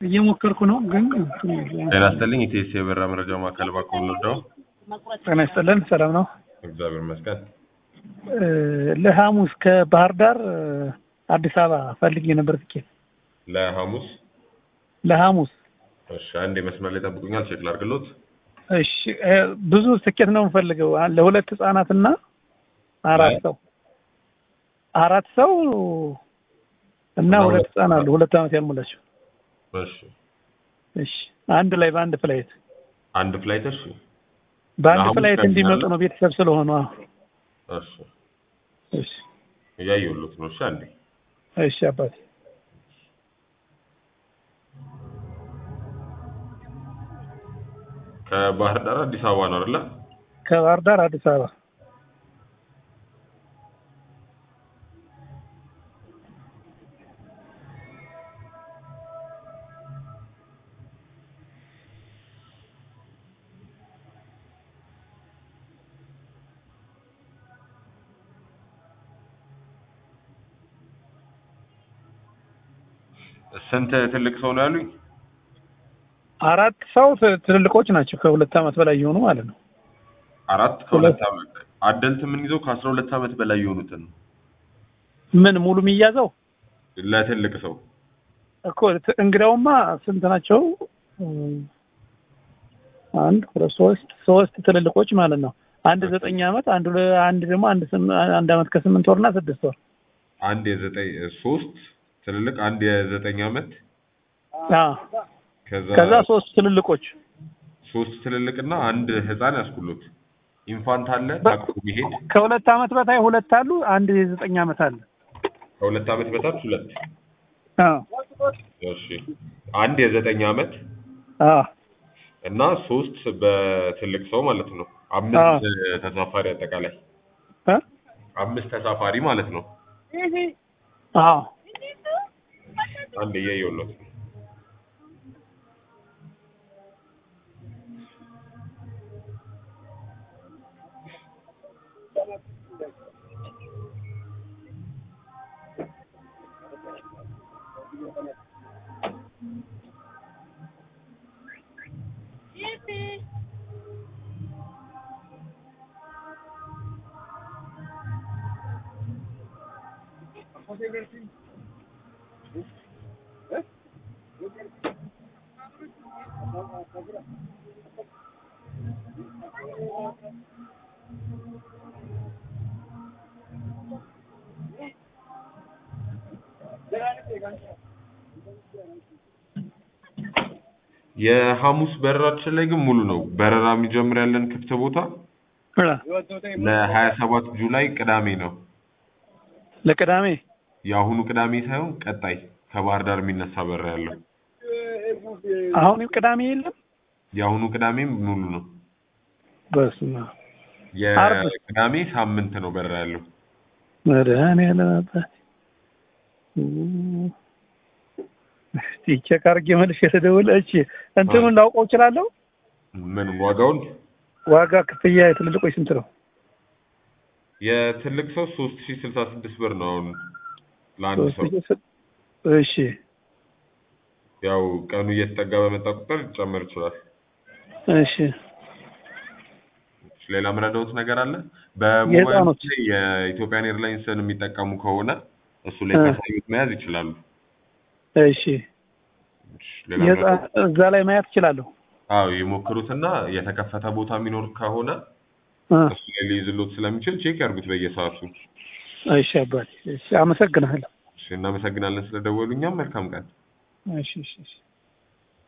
እየሞከርኩ ነው ግን ጤና ይስጥልኝ። ኢቲኤስ የበራ መረጃ ማዕከል ባኮን ወልደው ጤና ይስጥልን። ሰላም ነው። እግዚአብሔር ይመስገን። እ ለሐሙስ ከባህር ዳር እ አዲስ አበባ ፈልጌ ነበር ትኬት ለሐሙስ ለሐሙስ። እሺ፣ አንድ መስመር ላይ ጠብቁኛል፣ ቼክ ላድርግሎት። እሺ እ ብዙ ትኬት ነው የምፈልገው አ- ለሁለት ህጻናትና አራት አይ። ሰው አራት ሰው እና እና ሁለት ሁለት ህጻን አሉ ሁለት ዓመት ያልሞላቸው። እሺ፣ እሺ አንድ ላይ በአንድ ፍላይት አንድ ፍላይት። እሺ፣ በአንድ ለሐሙስ ፍላይት ቀን እንዲመጡ ያለ? ነው ቤተሰብ ስለሆኑ። አዎ። እሺ፣ እሺ እያየሁሎት ነው። እሺ፣ አንዴ እሺ አባቴ ከባህር ዳር አዲስ አበባ ነው አይደለ? ከባህር ዳር አዲስ አበባ ስንት ትልቅ ሰው ነው ያሉኝ? አራት ሰው ት- ትልልቆች ናቸው ከሁለት ዓመት በላይ የሆኑ ማለት ነው። አራት ከሁለት ዓመት አደልት የምንይዘው ከአስራ ሁለት ዓመት በላይ የሆኑትን ነው ምን ሙሉ የሚያዘው ለትልቅ ሰው እኮ ት- እንግዳውማ ስንት ናቸው? እም፣ አንድ ሁለት ሶስት ሶስት ትልልቆች ማለት ነው። አንድ ዘጠኝ ዓመት አንድ ሁለ- አንድ ደግሞ አንድ ስም- አንድ ዓመት ከስምንት ወርና ስድስት ወር አንድ የዘጠኝ ሶስት ትልልቅ አንድ የዘጠኝ ዓመት አዎ። ከዛ ከዛ ሶስት ትልልቆች ሶስት ትልልቅና አንድ ህፃን ያስኩሉት ኢንፋንት አለ በ- ታቅፎ የሚሄድ ከሁለት ዓመት በታይ ሁለት አሉ። አንድ የዘጠኝ ዓመት አለ። ከሁለት ዓመት በታች ሁለት አዎ እሺ አንድ የዘጠኝ ዓመት አዎ እና ሶስት በትልቅ ሰው ማለት ነው አምስት ተሳፋሪ አጠቃላይ እ? አምስት ተሳፋሪ ማለት ነው አዎ አንድ እያየሁለት ነው የሐሙስ በረራችን ላይ ግን ሙሉ ነው በረራ የሚጀምር ያለን ክፍት ቦታ እ? ለሀያ ሰባት ጁላይ ቅዳሜ ነው ለቅዳሜ የአሁኑ ቅዳሜ ሳይሆን ቀጣይ ከባህር ዳር የሚነሳ በረራ ያለው አሁንም ቅዳሜ የለም። የአሁኑ ቅዳሜም ሙሉ ነው በስመ አብ ዓርብ? የቅዳሜ ሳምንት ነው በረራ ያለው መድኃኒዓለም አባቴ እስቲ ቼክ አድርጌ መልሼ ልደውል። እሺ እንትኑን ላውቀው እችላለሁ? ምን ዋጋውን ዋጋ ክፍያ የትልልቆች ስንት ነው? የትልቅ ሰው ሶስት ሺ ስልሳ ስድስት ብር ነው አሁን ለአንድ ሰው ሶስት ሺህ ስት- እሺ ያው ቀኑ እየተጠጋ በመጣ ቁጥር ሊጨመር ይችላል እሺ ሌላ ምረዳውት ነገር አለ በሞባይል የህፃኖች? ላይ የኢትዮጵያን ኤርላይንስን የሚጠቀሙ ከሆነ እሱ ላይ እ። ካሳዩት መያዝ ይችላሉ እሺ ሌላ የህፃን ምረዳዎት? እዛ ላይ ማየት እችላለሁ? አዎ የሞክሩትና የተከፈተ ቦታ የሚኖር ከሆነ እ። እሱ ላይ ሊይዝሎት ስለሚችል ቼክ ያርጉት በየሰዓቱ እሺ አባቴ እሺ አመሰግናለሁ። እሺ እናመሰግናለን ስለደወሉ እኛም መልካም ቀን እሺ እሺ እሺ